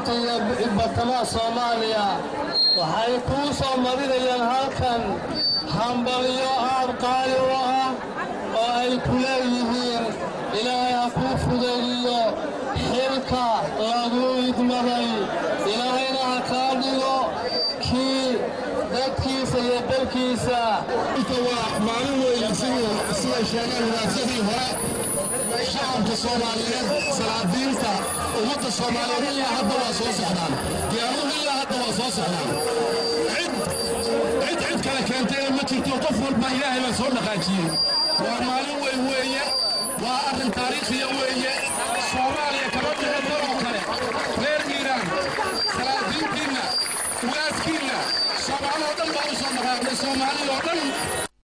koonfurta iyo bartamaha soomaaliya waxay kuu soo marinayaan halkan hambalyo aad qaali u ah oo ay ku leeyihiin ilaahay ha kuu fudaydiyo xilka lagu idmaday ilaahayna ha kaa dhigo kii dadkiisa iyo dalkiisa waa maalin weyn sida sheegeen wadaadsadii hore shacabka soomaaliyeed salaadiinta ummadda soomaaliyeed ilaa hadda waa soo socdaan diyaaruhu ilaa hadda waa soo socdaan cid cid kale keentayna ma jirto qof walba ilaahay baa soo dhaqaajiyey waa maalin weyn weeye waa arrin taariikhiya weeye soomaaliya kama dhigo daloo kale reer iiraan salaadiintiinna ugaaskiinna soomaaloo dhan baa u soo dhaqaaqday soomaaliyoo dhan